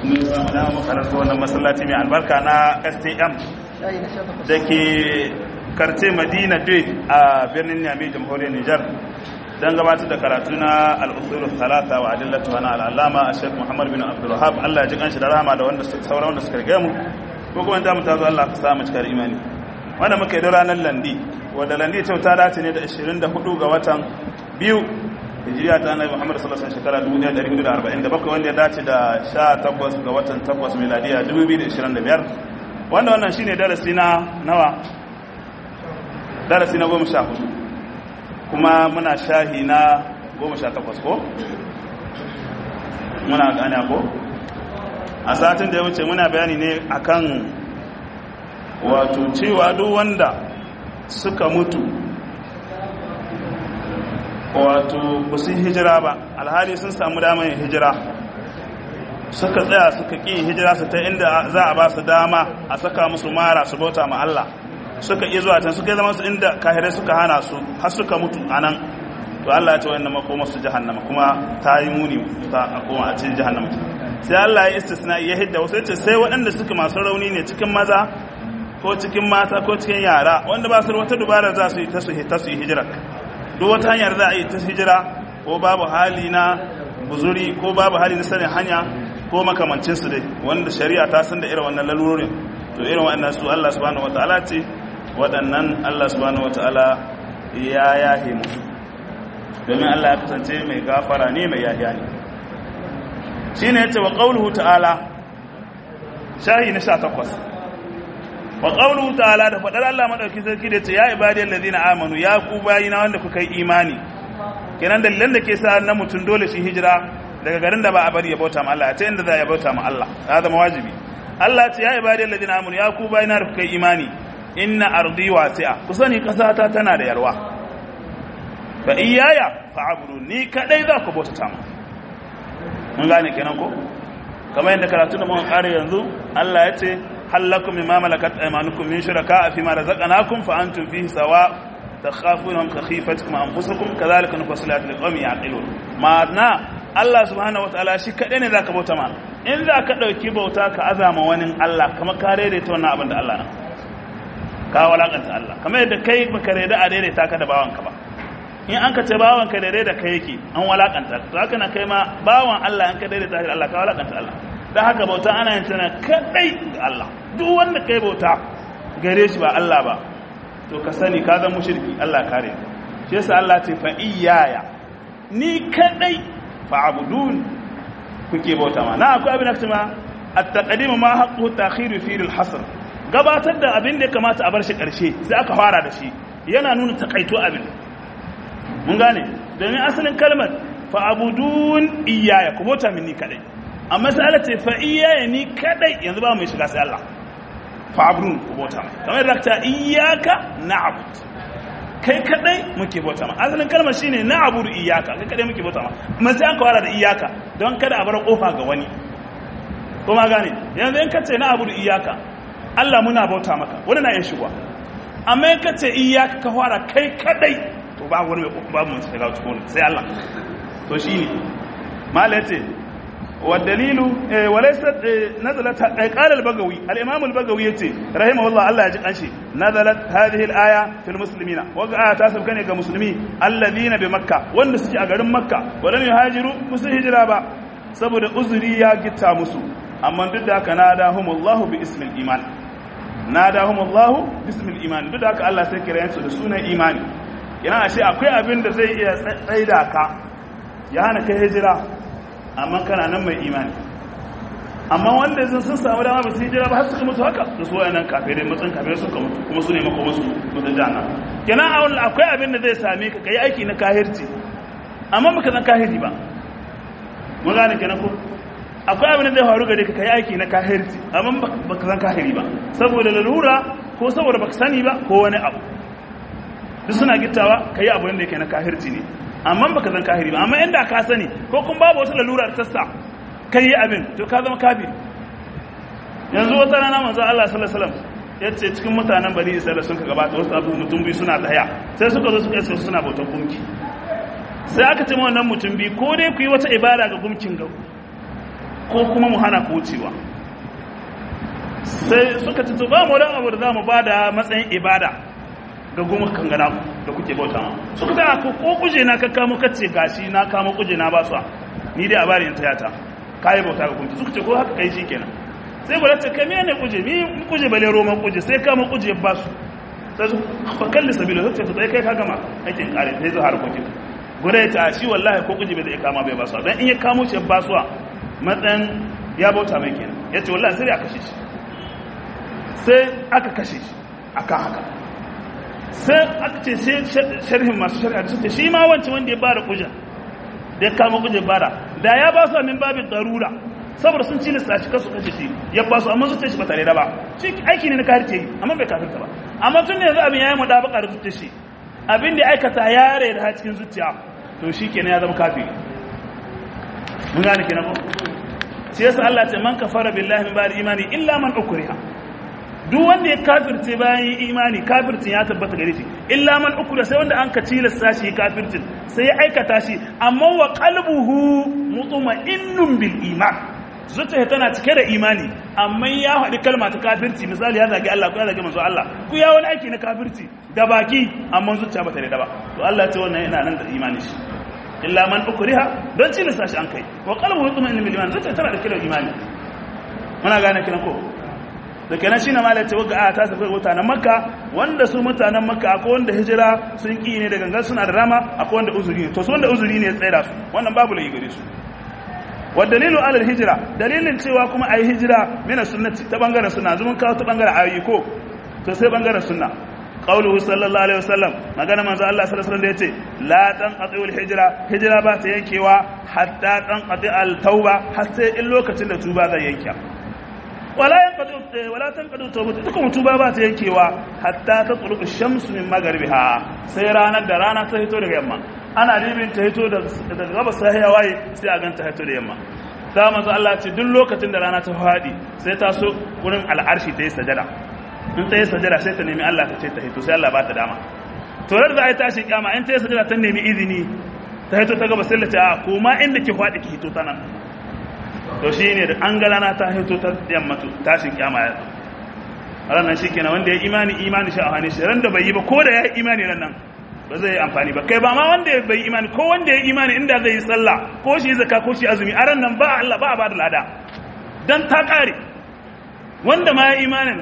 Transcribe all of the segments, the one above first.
mun samu dama makarantar wannan masallaci mai albarka na stm da ke karce madina day a birnin yami jamhuriyar nijar don gabatar da karatu na al'usulun talata wa adillatu wa na al'alama a shek muhammad bin abdullahab allah ya ji kanshi da rahama da wanda sauran wanda suka rige mu ko kuma ta mutu zo allah ka samu cikar imani wanda muka yi da ranar landi wadda landi ta ta dace ne da 24 ga watan biyu hijiriya ta annabi muhammad sallallahu alaihi shekara 1447 wanda ya dace da 18 ga watan 8 miladiya 2025 wanda wannan shine darasi na nawa darasi na 14 kuma muna shahi na 18 ko muna gane ko a satin da ya wuce muna bayani ne akan wato cewa duk wanda suka mutu wato ba su hijira ba alhali sun samu damar hijira suka tsaya suka ƙi hijira su ta inda za a ba su dama a saka musu mara su bauta ma Allah suka ƙi zuwa can suka yi zama su inda kahirai suka hana su har suka mutu a nan to Allah ya ce wannan makoma su jahannama kuma ta yi muni ta a koma a cikin jahannama sai Allah ya istisna ya hidda wasu yace sai waɗanda suka masu rauni ne cikin maza ko cikin mata ko cikin yara wanda ba su da wata dubara za su yi ta su ta su yi hijira duk wata hanyar za a yi ta hijira ko babu hali na buzuri ko babu hali na sanin hanya ko makamancin su dai wanda shari'a ta san da irin wannan lalurorin to irin wannan su Allah subhanahu wataala ce waɗannan Allah subhanahu wataala ya yahe musu domin Allah ya kasance mai gafara ne mai yahiya ne shine yace wa qauluhu ta'ala shahi na 18 wa qawluhu ta'ala da fadar Allah madauki sarki da ce ya ibadiyal ladina amanu ya ku bayina wanda kuka yi imani kenan dalilan da ke sa na mutun dole shi hijira daga garin da ba a bari ya bauta ma Allah ta inda za ya bauta ma Allah ya zama wajibi Allah ce ya ibadiyal ladina amanu ya ku bayina da kuka yi imani inna ardi wasi'a ku sani kasa ta tana da yarwa fa iyaya fa'budu ni kadai za ku bauta ma mun gane kenan ko kamar yadda karatu da mun kare yanzu Allah ya ce halakum mimma malakat aymanukum min shuraka fi ma razaqnakum fa antum fihi sawa takhafunhum ka khifatikum anfusakum kadhalika nufassilu ayati liqaumin yaqilun ma'ana Allah subhanahu wataala shi kadai ne zaka bauta ma in zaka dauki bauta ka azama wani Allah kamar ka daidaita wannan abin da Allah na ka walakanta Allah kamar yadda kai baka da a daidaita ka da bawanka ba in an ka ce bawanka daidai da kai yake an walakanta to haka na kai ma bawan Allah an ka daidaita shi Allah ka walakanta Allah da haka bauta ana yin tana kadai ga Allah duk wanda kai bauta gare shi ba Allah ba to ka sani ka zama mushriki Allah kare shi yasa Allah ce fa iyaya ni kadai fa abudun kuke bauta ma na akwai abin da kuma at-taqdim ma haqqu ta'khir fi al-hasr gabatar da abin da ya kamata a bar shi karshe sai aka fara da shi yana nuna takaito abin mun gane domin asalin kalmar fa abudun iyaya ku bauta min ni kadai amma sai Allah ce fa iyaya ni kadai yanzu ba mai shiga sai Allah fa abrun ku bauta kamar da ta iyaka na'bud kai kadai muke bauta ma asalin kalmar shine na'budu iyaka kai kadai muke bauta ma amma sai an kawara da iyaka don kada a bar kofa ga wani kuma gane yanzu in kace na'budu iyaka Allah muna bauta maka wani na yin shigo amma in kace iyaka ka fara kai kadai to babu wani babu mun shiga cikin sai Allah to shine malace والدليل وليست نزلت قال البغوي الامام البغوي yace rahimahullah Allah ya ji kanshi nazalat hadhihi al-aya fil muslimina waqa ta sabka ne ga musulmi alladhina bi makka wanda suke a garin makka walam yuhajiru musu hijira ba saboda uzuri ya gitta musu amma duk da haka nadahumullahu bi ismil iman nadahumullahu bi ismil iman duk da haka Allah sai kira su da sunan imani yana ashe akwai abin da zai iya tsaida ka ya hana kai hijira amma kana nan mai imani amma wanda sun sun samu dama ba su hijira ba har suka mutu haka da su wayannan kafirai matsin kafirai suka mutu kuma su ne makoma su mutu jana kenan a wani akwai abin da zai same ka kai aiki na kahirci amma baka san kahiri ba mun gane kenan ko akwai abin da zai faru gare ka kai aiki na kahirci amma baka san kahiri ba saboda lalura ko saboda baka sani ba ko wani abu duk suna gittawa kai abu da yake na kahirci ne amma baka zan kahiri ba amma inda ka sani ko kun babu wata lalura ta sa kai abin to ka zama kafiri yanzu wata rana manzo Allah sallallahu alaihi wasallam yace cikin mutanen bani Isra'ila sun ka gabata wasu abu mutum biyu suna tsaya sai suka zo suka yi suna bautan gunki sai aka ce wannan mutum biyu ko dai ku yi wata ibada ga gunkin ga ko kuma mu hana ku wucewa sai suka ci to ba mu dan abu da za mu ba da matsayin ibada ga goma kan gana da kuke bauta ma suka ta ko ko kuje na ka kamo kace gashi na kamo kuje na ba su ni dai a bari in tayata kai bauta ga gunki suka ce ko haka kai shikenan sai gwada ta kai ne kuje mi kuje bale roman kuje sai kamo kuje ba su sai su fa kalli sabila sai ta sai kai ka gama aikin kare sai zo harkokin gwada ya ta shi wallahi ko kuje bai zai kama bai ba su dan in ya kamo shi ba su matsayin ya bauta mai kenan yace wallahi sai ya kashe shi sai aka kashe shi akan haka sai aka ce sai sharhin masu shari'a da suke shi ma wancan wanda ya bada kujen da ya kama kujen bada da ya ba su min babin darura saboda sun ci lissa shi kasu kashe shi ya ba su amma zuciya shi ba tare da ba shi aiki ne na kare ce amma bai kafirta ba amma tun da yanzu abin ya yi mudabaka da zuciya shi abin da aikata ya rai da cikin zuciya to shi kenan ya zama kafiri mun gane kenan ko shi yasa Allah ce man kafara billahi min ba'di imani illa man ukriha duk wanda ya kafirce bayan imani kafircin ya tabbata gare shi illa man ukura sai wanda an ka tilasta shi kafircin sai ya aikata shi amma wa qalbuhu mutma'innun bil iman zuciya tana cike da imani amma ya faɗi kalma ta kafirci misali ya zagi Allah ko ya zagi manzo Allah ku ya wani aiki na kafirci da baki amma zuciya bata da ba to Allah ce wannan yana nan da imani shi illa man ukriha don tilasta shi an kai wa qalbuhu mutma'innun bil iman zuciya tana da kiran imani muna gane kiran ko da kenan shine malai ce wagga a ta safi mutanen makka wanda su mutanen makka akwai wanda hijira sun ki ne da gangan suna da rama akwai wanda uzuri ne to su wanda uzuri ne ya tsaya su wannan babu lai gare su wa dalilu alal hijira dalilin cewa kuma ayi hijira mina sunnati ta bangaren sunna zumun kawo ta bangaren ayi ko to sai bangaren sunna qauluhu sallallahu alaihi wasallam magana manzo Allah sallallahu alaihi wasallam da yace la tanqati'ul hijra hijira ba ta yankewa hatta tanqati al tauba har sai in lokacin da tuba zai yanke wala yanqadu wala tanqadu tawbatu ita kuma tuba ba ta yankewa hatta ta tsuluku shamsu min magharibiha sai ranar da rana ta hito daga yamma ana ribin ta hito daga gabas sai ya waye sai a ganta hito da yamma da manzo Allah ce duk lokacin da rana ta fadi sai ta so wurin al'arshi ta yi sajada in ta yi sajada sai ta nemi Allah ta ce ta hito sai Allah ba ta dama to da za a yi tashi kyama in ta yi sajada ta nemi izini ta hito ta gabas sai ta ce a koma inda ki fadi ki hito ta nan to shi ne da an galana ta hito ta yammatu tashin kyama ya ranar shi kenan wanda ya imani imani shi a hannun shi ran da bai yi ba ko da ya yi imani ran nan ba zai yi amfani ba kai ba ma wanda ya bai imani ko wanda ya imani inda zai yi sallah ko shi zaka ko shi azumi a ran nan ba Allah ba a ba da lada dan ta kare wanda ma ya imanin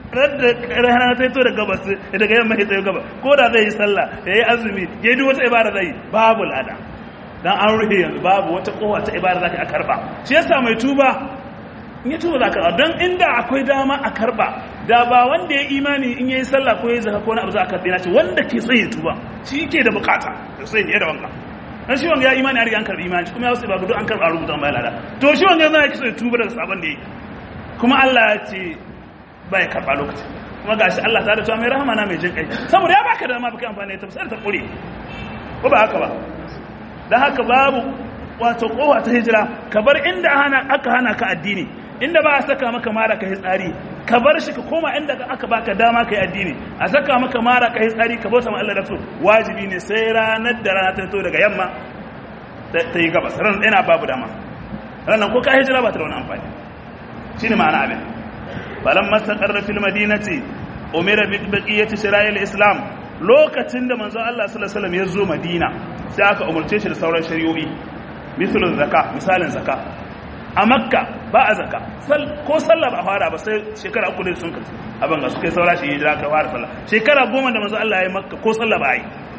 rana ta hito daga gabas daga yamma ya tsaye gaba ko da zai yi sallah ya yi azumi ya yi duk wata ibada zai babu lada dan an rufe yanzu babu wata kowa ta ibada zaka a karba shi yasa mai tuba in ya tuba zaka don inda akwai dama a karba da ba wanda ya imani in yayi sallah ko yayi zakka ko na abu za ka karbe ce wanda ke sai ya tuba shi ke da bukata da sai ne da wanka dan shi wanga ya imani har an karbi imani kuma ya wasu ba gudu an karba rubuta mai lada to shi wanga yana yake so ya tuba daga sabon da yake kuma Allah ya ce bai karba lokaci kuma gashi Allah ta da cewa mai rahama na mai jin kai saboda ya baka dama baka amfani da tafsir ta kure ko ba haka ba da haka babu wato kowa ta hijira ka bar inda aka hana ka addini inda ba a saka maka mara ka tsari ka bar shi ka koma inda aka baka dama ka yi addini a saka maka mara ka tsari ka bauta ma Allah da so wajibi ne sai ranar da rana ta fito daga yamma ta yi gabas ran yana babu dama ranar ko ka hijira ba ta da wani amfani shine ma'ana abin balan mastaqarra fil madinati umira bi baqiyati shira'il islam lokacin da manzon Allah sallallahu alaihi wasallam ya zo Madina sai aka umurce shi da sauran shari'o'i misalin zaka misalin zaka a Makka ba a zaka ko sallah ba fara ba sai shekara uku ne sun kace abin ga su kai saura shi hijira ka fara sallah shekara goma da manzon Allah ya yi Makka ko sallah ba yi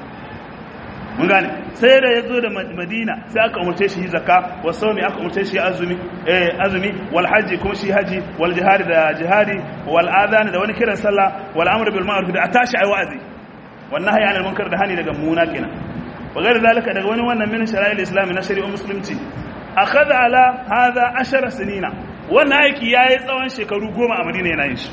mun gane sai da ya zo da Madina sai aka umurce shi zaka wa sawmi aka umurce shi azumi eh azumi wal haji kuma shi haji wal jihadi da jihadi wal adhan da wani kiran sallah wal amru bil ma'ruf da atashi ai wa'azi wannan haya anil munkar da hani daga muna kenan wa gairu zalika daga wani wannan min shara'il islam na shari'ar musulunci akhadha ala hadha ashara sinina wannan aiki yayi tsawon shekaru goma a Madina yana yin shi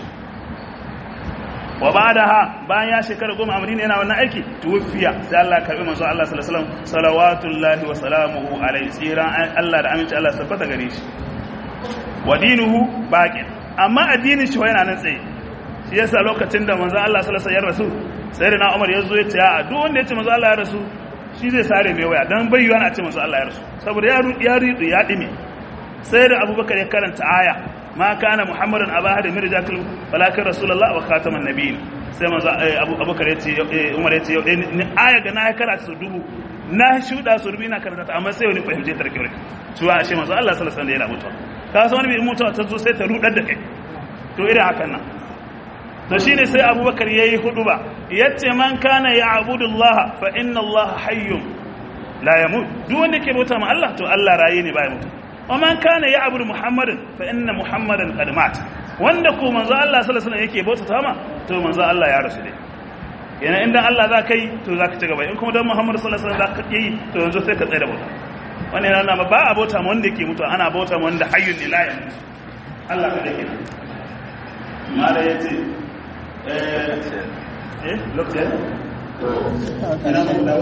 wa ba'daha bayan ya shekara goma a Madina yana wannan aiki tuwfiya sai Allah ya karbi manzo Allah sallallahu alaihi wasallam salawatullahi wa salamuhu alaihi tsiran Allah da aminci Allah tabbata gare shi wa dinuhu baqin amma addinin shi yana nan tsaye shi yasa lokacin da manzo Allah sallallahu alaihi wasallam ya rasu sai da na umar ya zo ya ce a duk wanda ya ce manzo Allah ya rasu shi zai sare mai waya dan bai yiwa na ce manzo Allah ya rasu saboda ya ya ridu ya dime sai da abubakar ya karanta aya ma kana muhammadun aba hada min rijakil walakin rasulullah wa khataman nabiyyin sai manzo abubakar ya ce umar ya ce ni aya ga na karanta su dubu na shuda su dubu ina karanta ta amma sai wani fahimce ta rike cewa ashe manzo Allah sallallahu alaihi wasallam yana mutuwa ka san wani bai mutuwa ta zo sai ta rudar da kai to irin hakan nan to shine sai abubakar yayi hudu ba yace man kana ya'budu Allah fa inna Allah hayyun la yamut duk wanda ke bauta ma Allah to Allah raye ne baya mutu wa man kana ya'budu Muhammadan fa inna Muhammadan qad mat wanda ko manzo Allah sallallahu alaihi wasallam yake bauta ta ma to manzo Allah ya rasu dai yana inda Allah za ka yi to za ka ci gaba in kuma dan Muhammad sallallahu alaihi wasallam za ka yi to yanzu sai ka tsaya da bauta wannan yana ba a bauta ma wanda yake mutu ana bauta ma wanda hayyun la yamut Allah ka dake mala yace eh eh lokacin